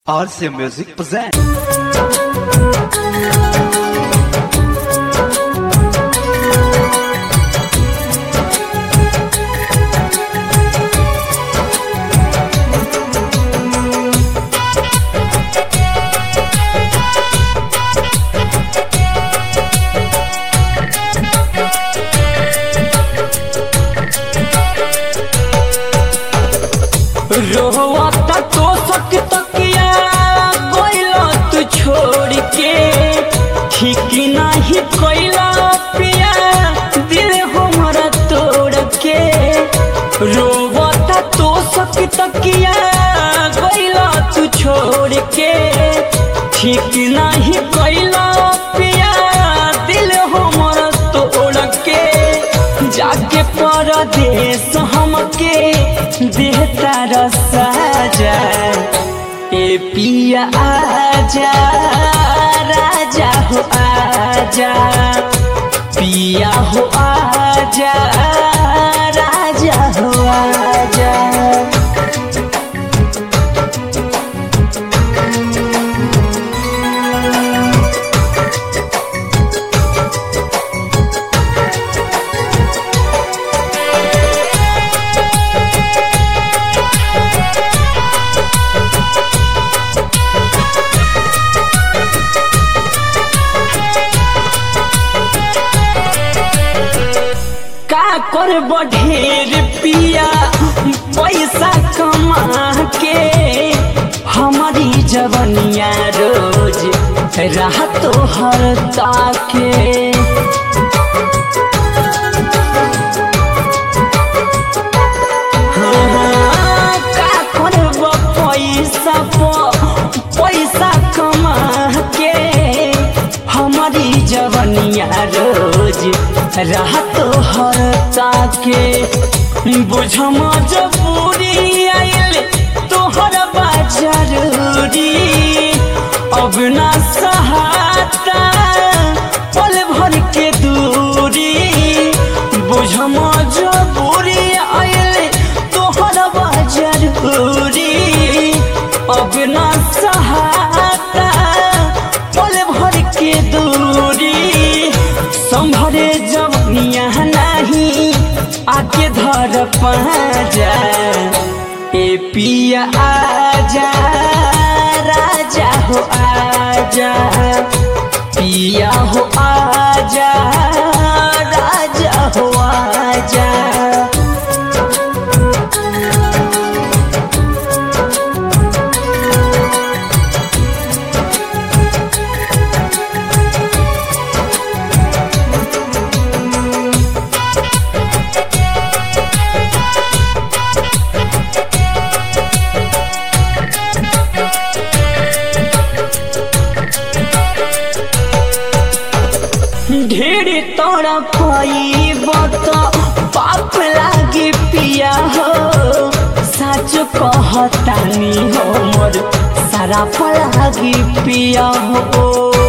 RC Music present. रोहता तो सक तकिया कोइला तू छोड़ के ठीक नहीं कोइला पिया दिल हमरा तोड़ के रोवता तो सक तकिया कोइला तू छोड़ के ठीक नहीं कोइला पिया दिल हमरा तोड़ के जाके परदेश हमके देहता रसाजा ए पिया आजा राजा हो आजा पिया हो आजा राजा हो आजा का कर बढ़ेर पिया पैसा कमा के हमारी जवनिया रोज राह तो हर ताके हाँ, का करब पैसा प- पैसा कमा के हमारी जवनिया रोज राह तो हर ताके बुझ मजबूरी आइल तोहर बा जरूरी अब ना सहाता पल भर के दूरी बुझ मजबूरी आइल तोहर बा जरूरी अब ना सहाता पल भर के दूरी संभरे जवनिया नहीं आके धर पाजा ए पिया आजा राजा हो आजा पिया हो आजा राजा हो आजा ढेर तोरा पाइब तो पाप लागे पिया हो सच कहतानी हो मोर सारा लागे पिया हो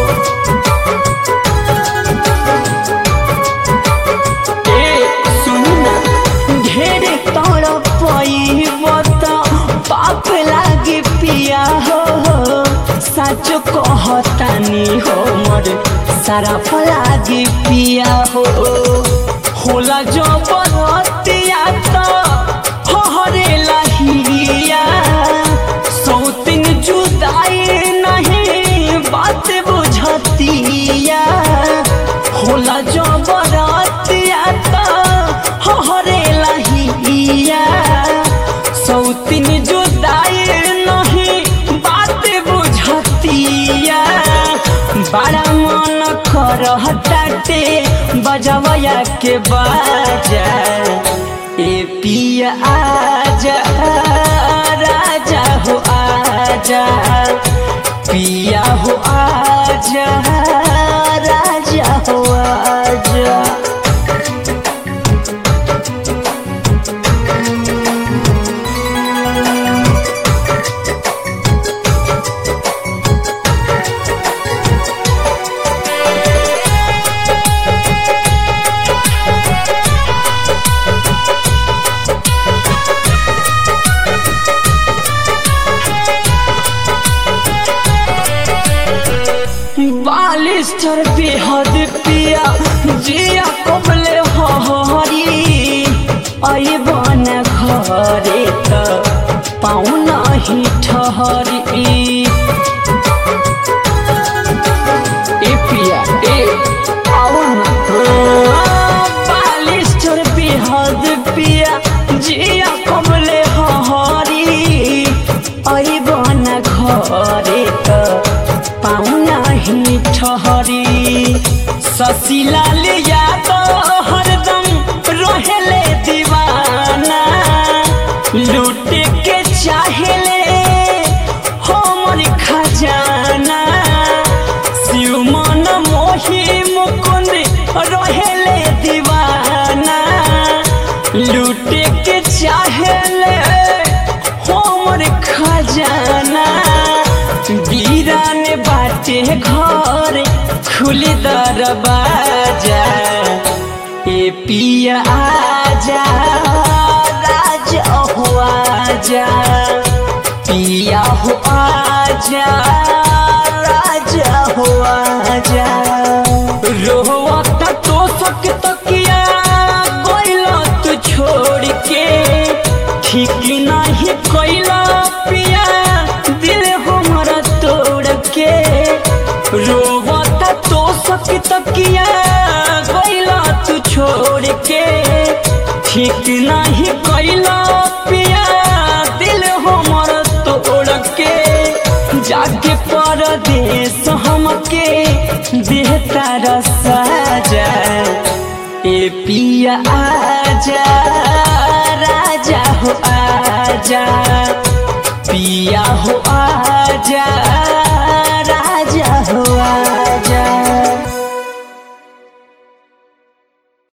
ए सुन ना ढेर तोरा पाइब तो पाप लागे पिया हो सच कहतानी हो मोर सारा फलागे पिया हो होला जो बरतिया तो हरे लहिया सौतिन जुदाई नहीं बात बुझतिया होला जो बरतिया तो हरे लहिया सौतिन जुदाई नहीं बात बुझतिया बड़ा मन करहटाटे बजवया के बाजा ए पिया आजा राजा हो आजा पिया हो आजा राजा हो आजा हरी ए पिया ए आओ ना बालिस्टर बेहद पिया जिया कमले हरी आई बना घरे त पाउना ही ठहरी ससीलाल यादव हरदम रहेले दीवाना लूटे के चाहेले हमर खजाना शिव मन मोही मुकुंद रहेले दीवाना लूटे के चाहेले हमर खजाना वीरान बाटे घर खुली दरवाजा ए पिया आजा राजा हो आजा पिया हो आजा राजा हो आजा रोवता तो सक तकिया कोइला तू छोड़ के ठीक नहीं कोइला पिया दिल हमारा तोड़ के रोवता तो सक तकिया कोइला तू छोड़ के ठीक नहीं कोइला पिया दिल हमारा तोड़ के जाके परदेश हमके देहता रसाजा ए पिया आजा राजा हो आजा पिया हो आजा